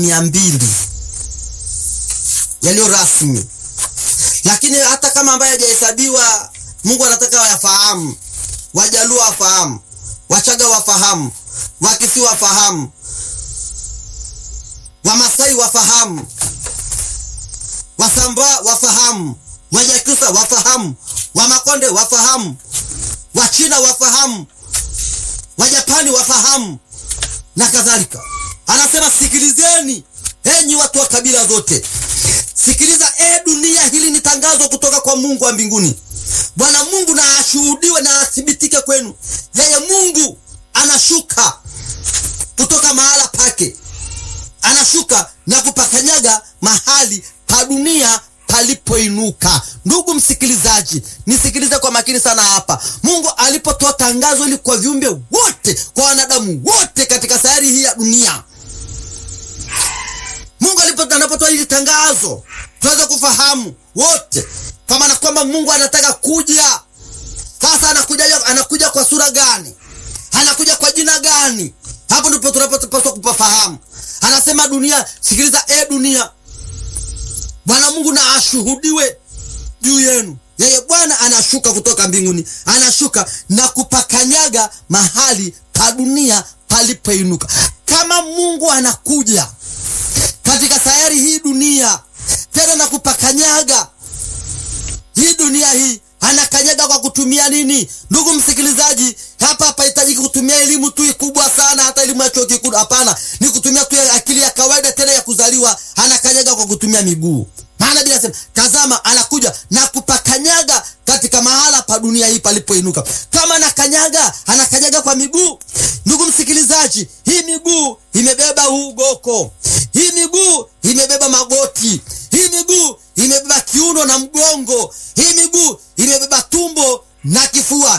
mia mbili yaliyo rasmi, lakini hata kama ambaye hajahesabiwa, Mungu anataka wayafahamu. Wajaluo wafahamu, Wachaga wafahamu, Wakisi wafahamu, Wamasai wafahamu, Wasambaa wafahamu, Wanyakyusa wafahamu, Wamakonde wafahamu, Wachina wafahamu, Wajapani wafahamu na kadhalika. Anasema sikilizeni, enyi watu wa kabila zote, sikiliza e dunia, hili ni tangazo kutoka kwa Mungu wa mbinguni. Bwana Mungu na ashuhudiwe na athibitike kwenu, yeye Mungu anashuka kutoka mahala pake, anashuka na kupakanyaga mahali pa dunia palipoinuka. Ndugu msikilizaji, nisikilize kwa makini sana hapa. Mungu alipotoa tangazo hili kwa viumbe wote, kwa wanadamu wote katika sayari hii ya dunia, Mungu anapotoa hili tangazo, tuweze kufahamu wote kwa maana kwamba Mungu anataka kuja sasa. Anakuja, anakuja kwa sura gani? Anakuja kwa jina gani? Hapo ndipo tunapopaswa kupafahamu. Anasema dunia, sikiliza e dunia, Bwana Mungu na ashuhudiwe juu yenu. Yeye Bwana anashuka kutoka mbinguni, anashuka na kupakanyaga mahali pa dunia palipoinuka. Kama Mungu anakuja katika sayari hii dunia tena na kupakanyaga hii dunia hii, anakanyaga kwa kutumia nini? Ndugu msikilizaji, hapa hapahitaji kutumia elimu tu kubwa sana, hata elimu ya chuo kikuu. Hapana, ni kutumia tu akili ya kawaida tena ya kuzaliwa. Anakanyaga kwa kutumia miguu, maana bila sema, tazama, anakuja na kupakanyaga katika mahala pa dunia hii palipoinuka. Kama anakanyaga, anakanyaga kwa miguu. Ndugu msikilizaji, hii miguu imebeba huu goko, hii miguu imebeba magoti, hii miguu imebeba kiuno na mgongo, hii miguu imebeba tumbo na kifua.